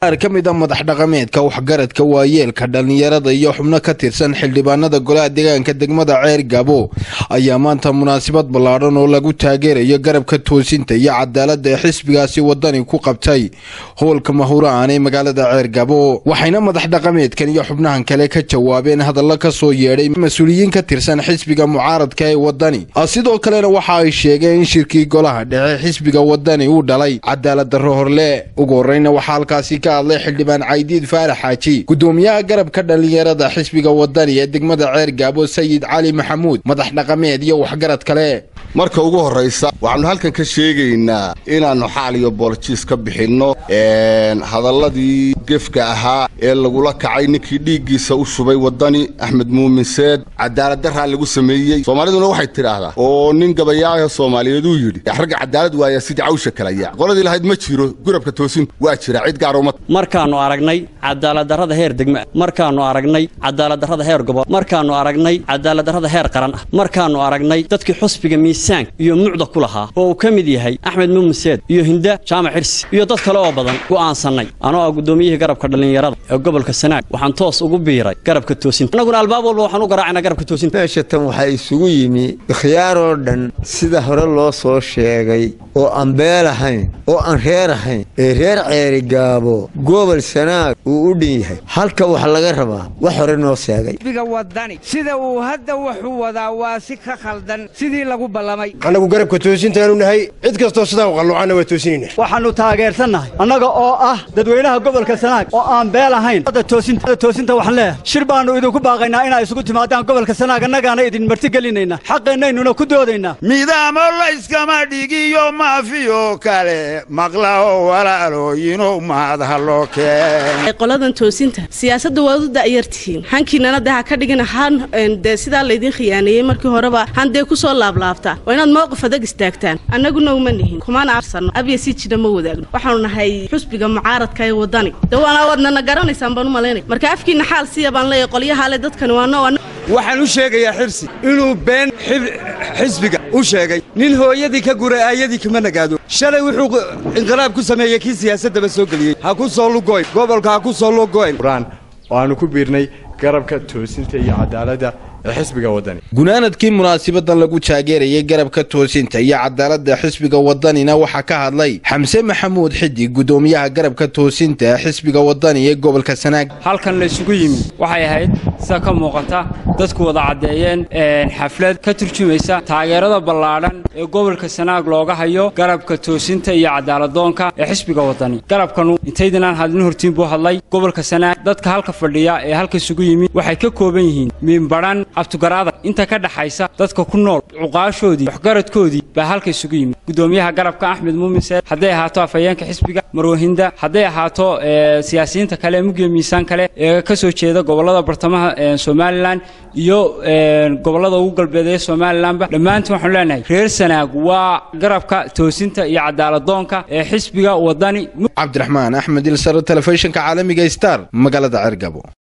qaar ka mid a madax dhaqameedka waxgaradka waayeelka dhallinyarada iyo xubno ka tirsan xildhibaanada golaha deegaanka degmada ceer gabo ayaa maanta munaasabad ballaadhan oo lagu taageerayo garabka toosinta iyo cadaaladda ee xisbigaasi wadani ku qabtay howlka mahuraan ee magaalada ceer gabo waxayna madax dhaqameedkan iyo xubnahan kale ka jawaabeen hadallo ka soo yeedhay mas-uuliyiin ka tirsan xisbiga mucaaradka ee wadani sidoo kalena waxa ay sheegeen in shirkii golaha dhexe xisbiga wadani uu dhalay cadaalad darro horle ugu horreyna waxaa halkaasi ka hadlay xildhibaan caydiid faarax xaaji gudoomiyaha garabka dhallinyarada xisbiga wadani ee degmada ceer gaabo sayid cali maxamuud madax dhaqameed iyo waxgarad kale marka ugu horraysa waxaannu halkan ka sheegaynaa inaannu xaal iyo booljiis ka bixinno hadalladii gefka ahaa ee lagula kacay ninkii dhiiggiisa u shubay waddani axmed muumin seed cadaaladdarraa lagu sameeyey soomaaliduna waxay tidhaahdaa oo nin gabayaaha soomaaliyeed uu yidhi ragga cadaalad waaya sidii cawsha kalaya qoladii lahayd ma jiro gurabka toosintu waa jira cid gaaruma markaannu aragnay cadaaladdarrada heer degme markaannu aragnay cadaaladdarrada heer gobol markaannu aragnay cadaaladdarrada heer qaran ah markaannu aragnay dadkii xusbiga miisaanka iyo mucda ku lahaa oo uu ka mid yahay axmed muumin seed iyo hinda jaamac xirsi iyo dad kale oo badan go'aansannay anoo ah guddoomiyihii garabka dhallinyarada ee gobolka sanaag waxaan toos ugu biiray garabka toosinta annaguna albaab walba waxaan u garaacnaa garabka toosinta meesha tan waxaa isugu yimi ikhyaaroo dhan sida hore loo soo sheegay oo aan beel ahayn oo aan reer ahayn ee reer ceerigaabo gobol sanaag uu u dhin yahay halka wax laga rabaa wax hore noo sheegay biga wadani sida uu hadda wuxuu wadaa waa si ka khaldan sidii lagu ballamay annagu garabka toosintaanu nahay cid kastoo sidaa u qalluucanna waa toosinayna waxaannu taageersannahay annaga oo ah dadweynaha gobolka sanaag oo aan beel ahayn toosinta waxaan leeyahay shir baannu idinku baaqaynaa inaa isugu timaadaan gobolka sanaag annagaana idin martigelinaynaa xaqeennaynuna ku doodaynaa midaamo layskama dhigiyo maafiyo kale maqlao walaalooyinow maadha loo keen qoladan toosinta siyaasadda waad u da'yartihiin hankiinana dee ha ka dhigina han dee sidaa laydin khiyaaneeyey markii horeba han dee ku soo laablaabtaa waa inaad mowqif adag istaagtaan annaguna uma nihin kumana arsanno abya si jira ma wadaagno waxaanu nahay xusbiga mucaaradka ee wadani de waana waadnana garanaysaan baan u malaynay marka afkiina xaal siya baan leeyahay qolyahaale dadkani waa noo waxaan u sheegayaa xirsi inuu been xisbiga u sheegay nin hooyadii ka guray aayadii kama nagaado shalay wuxuu inqilaab ku sameeyey kii siyaasaddaba soo geliyey ha ku soo lugoyn gobolka ha ku soo lugoyn oo aanu ku biirnay garabka toosinta iyo cadaaladda ee xisbiga wadani gunaanadkii munaasabadan lagu taageerayay garabka toosinta iyo cadaaladda xisbiga wadanina waxaa ka hadlay xamse maxamuud xidi gudoomiyaha garabka toosinta ee xisbiga wadani ee gobolka sanaag halkan la isugu yimi waxay ahayd sida ka muuqata dadku wada caddeeyeen xaflad ka turjumaysa taageerada ballaadhan ee gobolka sanaag looga hayo garabka toosinta iyo cadaaladdoonka ee xisbiga wadani garabkanu intaydinaan hadlin hortiin buu hadlay gobolka sanaag dadka halka fadhiya ee halka isugu yimi waxay ka kooban yihiin miinbadhan abtugaraada inta ka dhaxaysa dadka ku nool cuqaashoodii waxgaradkoodii baa halka isugu yimid gudoomiyaha garabka axmed muumin seed hadday ahaato afhayeenka xisbiga marwahinda hadday ahaato siyaasiyiinta kale mugyo miisaan kale ee ka soo jeeda gobollada bartamaha somalilan iyo gobollada ugu galbeedee somalilanba dhammaantiin waxaanu leenahay reer sanaag waa garabka toosinta iyo cadaaladdoonka ee xisbiga wadani cabdiraxmaan axmed ilsar telefishinka caalamiga star magaalada cergabo